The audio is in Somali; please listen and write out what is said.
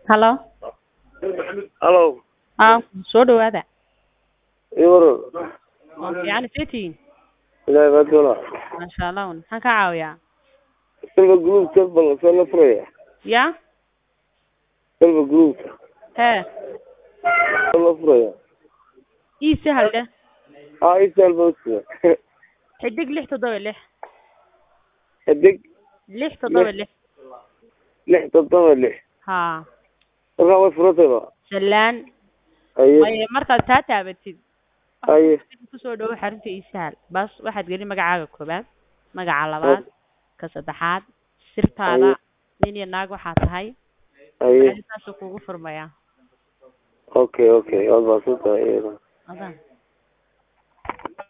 Hello. Hello. Haa, soo dhawaada. Ii waran. Waa fiican seetiin. Ilaahay baa doona. Masha Allah. Maxaan ka caawiyaa? Silva Group bal soo la furaya. Ya? Silva Group Hee. soo la furaya. Ii sahal dheh. Ah, ii sahal baa usiya. Xidig lix toddoba lix. Xidig Lix toddoba lix. lix toddoba lix. Haa. Markaa way furatay ba. Sallaan. Haye. Waaye markaad taa taabatid. Haye. ku soo dhawo xarunta ii sahal. Bas waxaad gelin magacaaga koobaad, magaca labaad, ka saddexaad, sirtaada, nin iyo naag waxaa tahay. Haye. Saasuu kugu furmayaa. Okay, okay. Waad baasan tahay iyada. Adan.